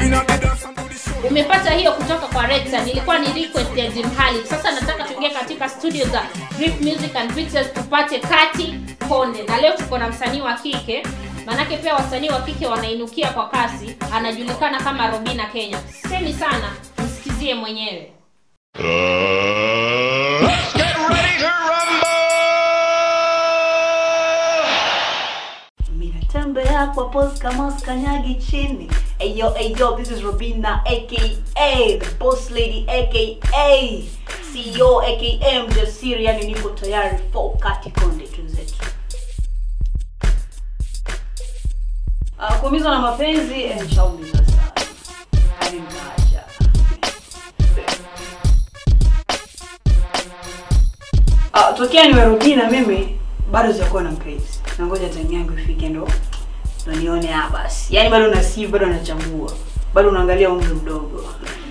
inna the dance and do the show. umepata hiyo kutoka kwa Rexa. Nilikuwa ni request ya Jim Halil. Sasa nataka tuingie katika studio za Drip Music and Pictures tupate Kati Konde, na leo tuko na msanii wa kike, manake pia wasanii wa kike wanainukia kwa kasi. Anajulikana kama Robina Kenya. Semi sana, msikizie mwenyewe. Get ready to rumble! minatembea kwa pos kama skanyagi chini eyo eyo this is robina aka the boss lady aka ceo aka mjasiri yani niko tayari for kati konde tunzetu uh, kuumizwa na mapenzi eh, nishaumizwa sana hadi nikaacha uh, tokea nimerudi na mimi bado sijakuwa na mpenzi nangoja time yangu ifike ndo ndo nione ah basi yaani bado na sieve bado anachambua bado unaangalia umri mdogo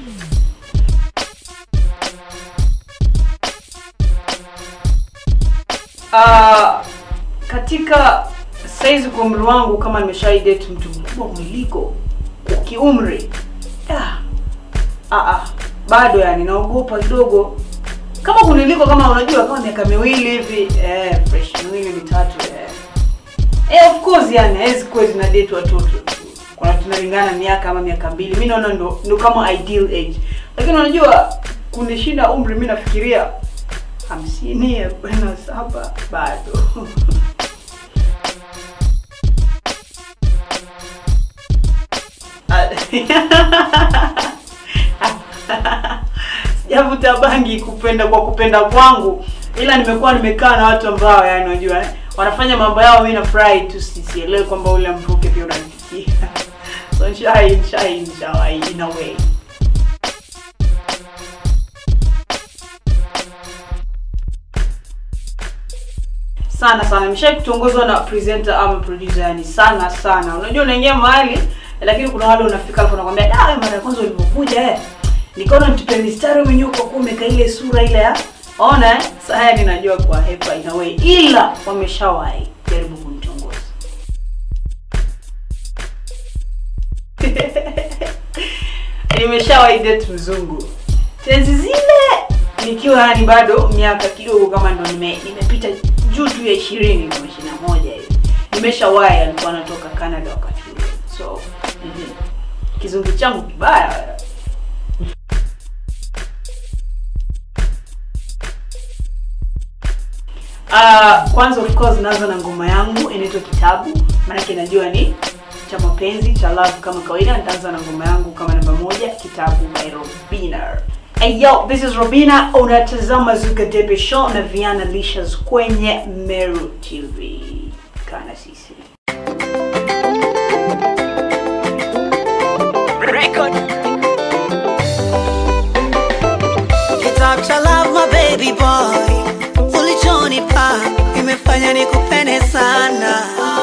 uh, katika saizi kwa umri wangu kama nimeshai date mtu mkubwa mwiliko kwa kiumri ah, ah, ah, bado yani naogopa kidogo kama kuniliko kama unajua kama miaka miwili hivi eh, fresh miwili mitatu eh. Eh, of course yani hawezi kuwa zina date watoto tu. kuna tunalingana miaka ama miaka mbili mi naona ndo, ndo kama ideal age lakini unajua kunishinda umri mi nafikiria hamsini arobaini na saba bado sijavuta bangi kupenda kwa kupenda kwangu ila nimekuwa nimekaa na watu ambao yani unajua eh, wanafanya mambo yao mi nafurahi tu si- sielewi kwamba ule mvuke pia unanifikia so nshai nshai nshawai in a way sana sana nimeshai kutongozwa na presenter ama producer yani sana sana unajua unaingia mahali lakini kuna wale unafika alafu unakwambia da wewe mara ya kwanza ulivyokuja eh nikaona mtupe mistari mwenyewe kwa kuwa umeka ile sura ile ya ona eh sasa haya ninajua kwa hepa in a way ila wameshawahi jaribu kunitongoza nimeshawahi date mzungu tenzi zile nikiwa yani bado miaka kidogo kama ndo nime, nimepita juu tu ya ishirini kama ishirini na moja hivi nimeshawahi alikuwa anatoka canada wakati ule so mm kizungu changu kibaya Uh, kwanza of course naanza na ngoma yangu inaitwa kitabu maanake najua ni cha mapenzi cha love kama kawaida nitaanza na ngoma yangu kama namba moja kitabu by robina Hey yo, this is Robina, unatazama Zuka Debe Show na Viana Licious kwenye Meru TV. Kana sisi. Kitabu cha love my baby boy ulichonipa imefanya nikupende sana